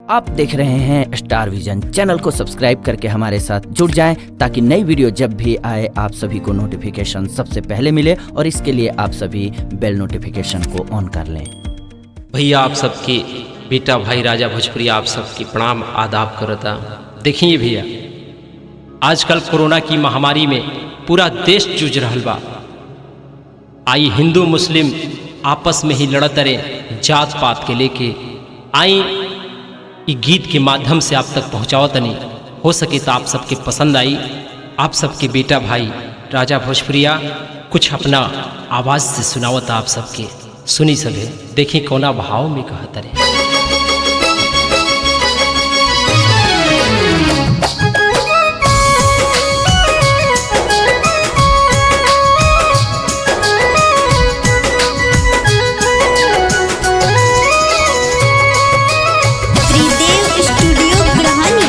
आप देख रहे हैं स्टार विजन चैनल को सब्सक्राइब करके हमारे साथ जुड़ जाएं ताकि नई वीडियो जब भी आए आप सभी को नोटिफिकेशन सबसे पहले मिले और इसके लिए आप सभी बेल नोटिफिकेशन को ऑन कर लें भैया आप सबके बेटा भाई राजा भोजपुरी आप सबके प्रणाम आदाब करता देखिए भैया आजकल कोरोना की महामारी में पूरा देश जूझ रहा बा आई हिंदू मुस्लिम आपस में ही लड़त रहे जात पात के लेके आई ई गीत के माध्यम से आप तक पहुँचाओ तनी हो सके तो आप सबके पसंद आई आप सबके बेटा भाई राजा भोजपुरिया कुछ अपना आवाज़ से सुनावत आप सबके सुनी सभे देखी कौना भाव में कहत रहे त्रिदेव स्टूडियो ग्रहणी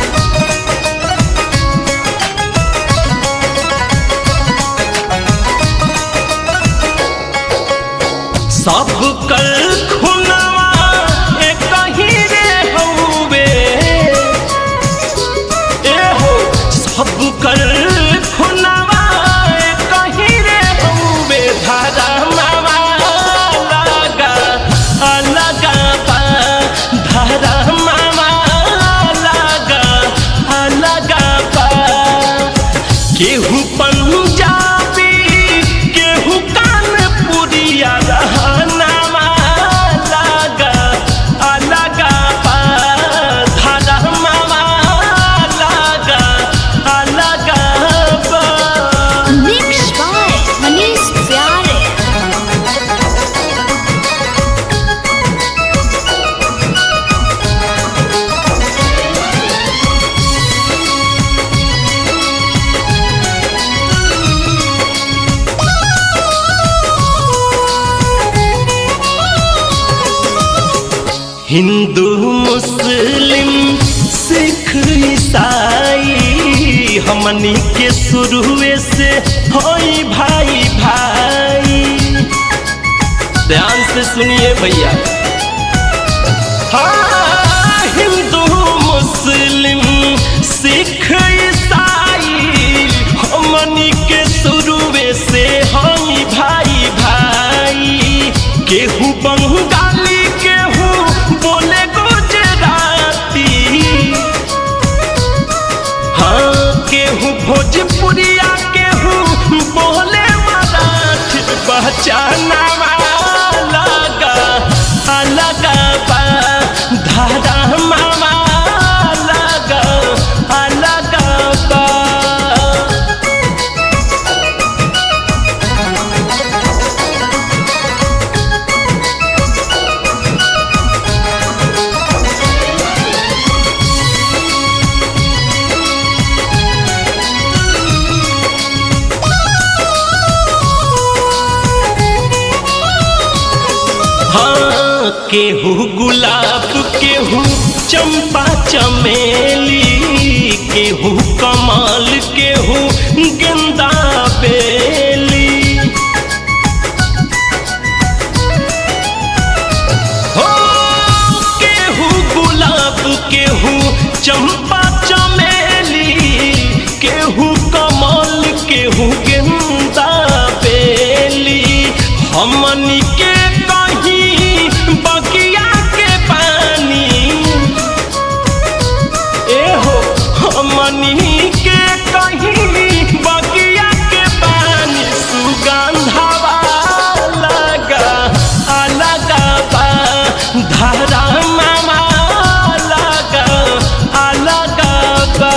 सब कल खुनवा एक ही रे हउवे ए हो सब कल खुनवा एक ही रे हउवे धारा मावा लगा अलगा पा धारा मावा लगा अलगा पा केहू पंजाबी केहू कानपुरिया रहनामा लगा अलगा पा धरमावा लगा अलगा पा मिक्स बाय मनीष प्यारे हिंदू मुस्लिम सिख ईसाई हमनी के शुरुए से होई भाई भाई ध्यान से सुनिए भैया हाँ हिंदू मुस्लिम सिख ईसाई हमनी के शुरुए से होई भाई भाई केहू बंगाली केहू बोले गुजराती हाँ केहू भोजपुरिया केहू बोले मराठी पहचाना लगा अलगा बा धारा मामा लगा अलगा बा हाँ केहू गुलाब केहू चंपा चमेली केहू कमाल केहू गेंदा बेली हो केहू गुलाब केहू चंपा चमेली केहू कमल केहू गेंदा बेली हमनी के कहीं बगिया के पानी एहो हमनी के कहीं बगिया के पानी सुगंधवा लगा अलगा बा धारा मामा लगा अलगा बा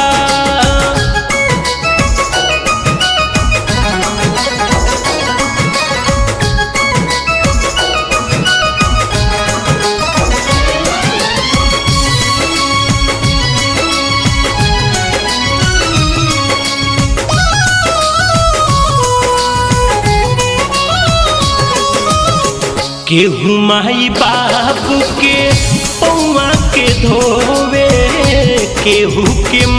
केहू माई बाबू के पौआ के धोवे केहू के